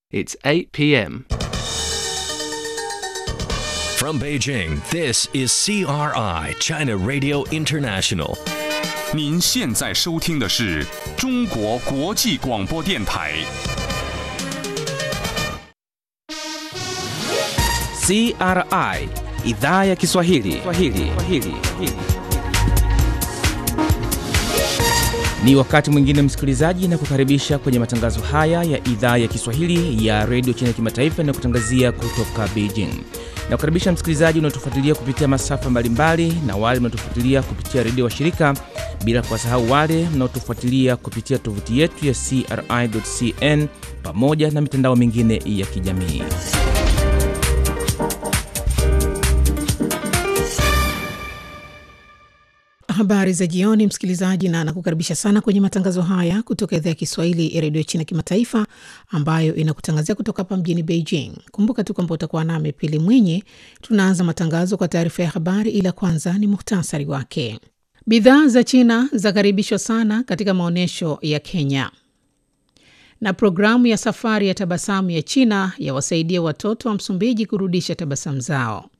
It's 8 p.m. From Beijing, this is CRI, China Radio International. 您现在收听的是中国国际广播电台。 CRI idhaa ya Kiswahili. Kiswahili. Kiswahili. Ni wakati mwingine msikilizaji, na kukaribisha kwenye matangazo haya ya idhaa ya Kiswahili ya redio China kimataifa na kutangazia kutoka Beijing. Na kukaribisha msikilizaji unaotufuatilia kupitia masafa mbalimbali na wale mnaotufuatilia kupitia redio wa shirika, bila kuwasahau wale mnaotufuatilia kupitia tovuti yetu ya CRI.cn pamoja na mitandao mingine ya kijamii. Habari za jioni, msikilizaji, na nakukaribisha sana kwenye matangazo haya kutoka idhaa ya Kiswahili ya redio China kimataifa ambayo inakutangazia kutoka hapa mjini Beijing. Kumbuka tu kwamba utakuwa nami Pili Mwinyi. Tunaanza matangazo kwa taarifa ya habari, ila kwanza ni muhtasari wake. Bidhaa za China zakaribishwa sana katika maonyesho ya Kenya, na programu ya safari ya tabasamu ya China yawasaidia watoto wa Msumbiji kurudisha tabasamu zao.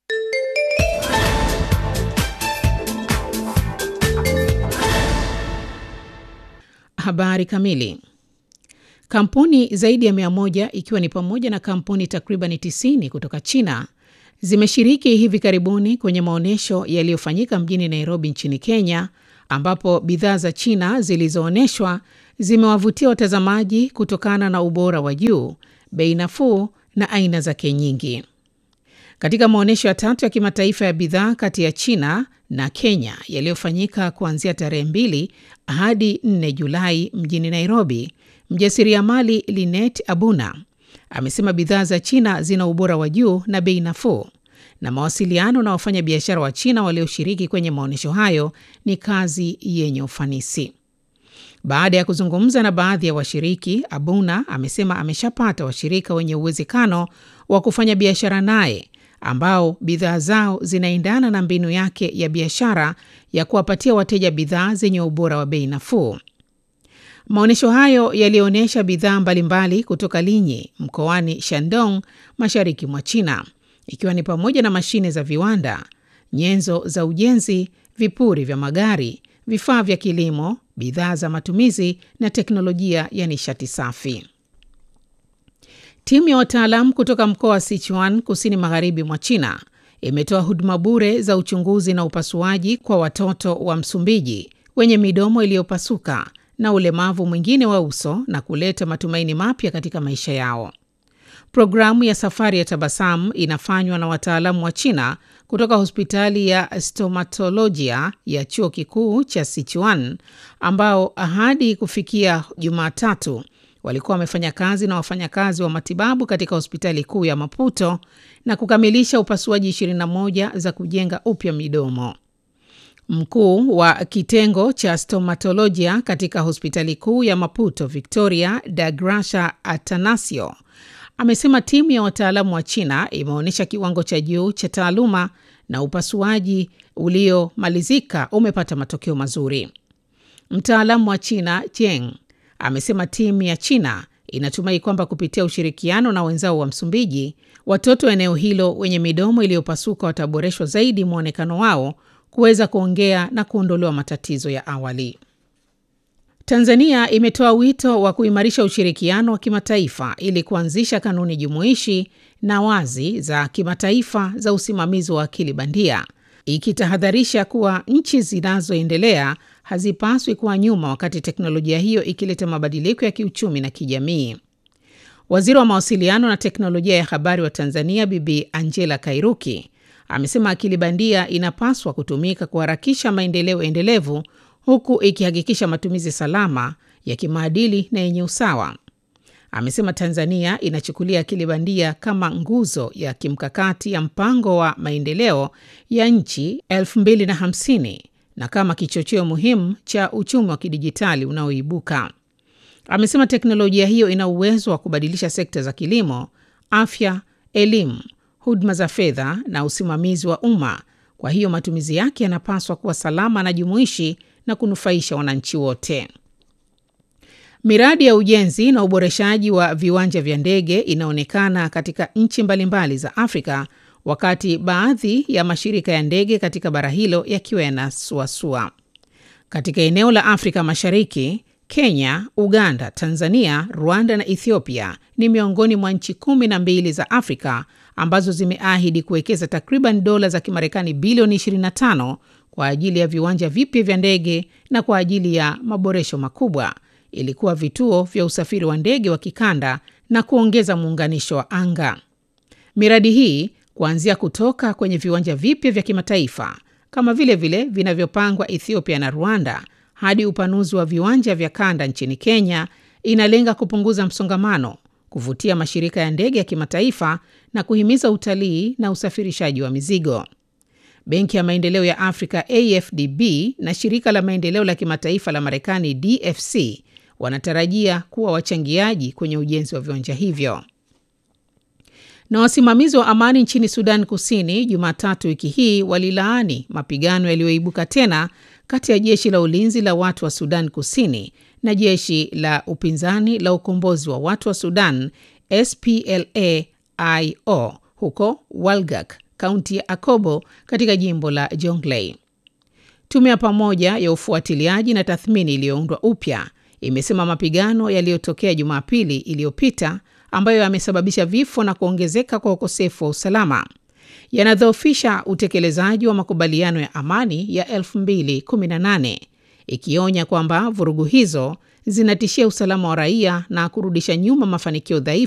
Habari kamili. Kampuni zaidi ya mia moja ikiwa ni pamoja na kampuni takriban 90 kutoka China zimeshiriki hivi karibuni kwenye maonyesho yaliyofanyika mjini Nairobi nchini Kenya, ambapo bidhaa za China zilizoonyeshwa zimewavutia watazamaji kutokana na ubora wa juu, bei nafuu na aina zake nyingi. Katika maonyesho ya tatu ya kimataifa ya bidhaa kati ya China na Kenya yaliyofanyika kuanzia tarehe mbili hadi 4 Julai mjini Nairobi, mjasiriamali Linet Abuna amesema bidhaa za China zina ubora wa juu na bei nafuu, na mawasiliano na wafanyabiashara wa China walioshiriki kwenye maonyesho hayo ni kazi yenye ufanisi. Baada ya kuzungumza na baadhi ya washiriki, Abuna amesema ameshapata washirika wenye uwezekano wa kufanya biashara naye ambao bidhaa zao zinaendana na mbinu yake ya biashara ya kuwapatia wateja bidhaa zenye ubora wa bei nafuu. Maonyesho hayo yalionyesha bidhaa mbalimbali kutoka Linyi mkoani Shandong, mashariki mwa China, ikiwa ni pamoja na mashine za viwanda, nyenzo za ujenzi, vipuri vya magari, vifaa vya kilimo, bidhaa za matumizi na teknolojia ya nishati safi. Timu ya wataalamu kutoka mkoa wa Sichuan kusini magharibi mwa China imetoa huduma bure za uchunguzi na upasuaji kwa watoto wa Msumbiji wenye midomo iliyopasuka na ulemavu mwingine wa uso na kuleta matumaini mapya katika maisha yao. Programu ya safari ya tabasamu inafanywa na wataalamu wa China kutoka hospitali ya stomatolojia ya chuo kikuu cha Sichuan ambao hadi kufikia Jumatatu walikuwa wamefanya kazi na wafanyakazi wa matibabu katika hospitali kuu ya Maputo na kukamilisha upasuaji 21 za kujenga upya midomo. Mkuu wa kitengo cha stomatolojia katika hospitali kuu ya Maputo, Victoria Dagrasha Atanasio, amesema timu ya wataalamu wa China imeonyesha kiwango cha juu cha taaluma na upasuaji uliomalizika umepata matokeo mazuri. Mtaalamu wa China Jeng amesema timu ya China inatumai kwamba kupitia ushirikiano na wenzao wa Msumbiji, watoto wa eneo hilo wenye midomo iliyopasuka wataboreshwa zaidi mwonekano wao, kuweza kuongea na kuondolewa matatizo ya awali. Tanzania imetoa wito wa kuimarisha ushirikiano wa kimataifa ili kuanzisha kanuni jumuishi na wazi za kimataifa za usimamizi wa akili bandia, ikitahadharisha kuwa nchi zinazoendelea hazipaswi kuwa nyuma wakati teknolojia hiyo ikileta mabadiliko ya kiuchumi na kijamii. Waziri wa mawasiliano na teknolojia ya habari wa Tanzania Bibi Angela Kairuki amesema akili bandia inapaswa kutumika kuharakisha maendeleo endelevu huku ikihakikisha matumizi salama ya kimaadili na yenye usawa. Amesema Tanzania inachukulia akili bandia kama nguzo ya kimkakati ya mpango wa maendeleo ya nchi 2050 na kama kichocheo muhimu cha uchumi wa kidijitali unaoibuka. Amesema teknolojia hiyo ina uwezo wa kubadilisha sekta za kilimo, afya, elimu, huduma za fedha na usimamizi wa umma. Kwa hiyo matumizi yake yanapaswa kuwa salama na jumuishi na kunufaisha wananchi wote. Miradi ya ujenzi na uboreshaji wa viwanja vya ndege inaonekana katika nchi mbalimbali za Afrika, wakati baadhi ya mashirika ya ndege katika bara hilo yakiwa yanasuasua. Katika eneo la Afrika Mashariki, Kenya, Uganda, Tanzania, Rwanda na Ethiopia ni miongoni mwa nchi kumi na mbili za Afrika ambazo zimeahidi kuwekeza takriban dola za Kimarekani bilioni 25 kwa ajili ya viwanja vipya vya ndege na kwa ajili ya maboresho makubwa ili kuwa vituo vya usafiri wa ndege wa kikanda na kuongeza muunganisho wa anga. Miradi hii kuanzia kutoka kwenye viwanja vipya vya kimataifa kama vile vile vinavyopangwa Ethiopia na Rwanda hadi upanuzi wa viwanja vya kanda nchini Kenya inalenga kupunguza msongamano, kuvutia mashirika ya ndege ya kimataifa na kuhimiza utalii na usafirishaji wa mizigo. Benki ya Maendeleo ya Afrika AFDB na shirika la maendeleo la kimataifa la Marekani DFC wanatarajia kuwa wachangiaji kwenye ujenzi wa viwanja hivyo. Na wasimamizi wa amani nchini Sudan Kusini Jumatatu wiki hii walilaani mapigano yaliyoibuka tena kati ya jeshi la ulinzi la watu wa Sudan Kusini na jeshi la upinzani la ukombozi wa watu wa Sudan SPLA-IO huko Walgak, kaunti ya Akobo katika jimbo la Jonglei. Tume ya pamoja ya ufuatiliaji na tathmini iliyoundwa upya imesema mapigano yaliyotokea Jumapili iliyopita ambayo yamesababisha vifo na kuongezeka kwa ukosefu wa usalama yanadhoofisha utekelezaji wa makubaliano ya amani ya 2018 ikionya kwamba vurugu hizo zinatishia usalama wa raia na kurudisha nyuma mafanikio dhaifu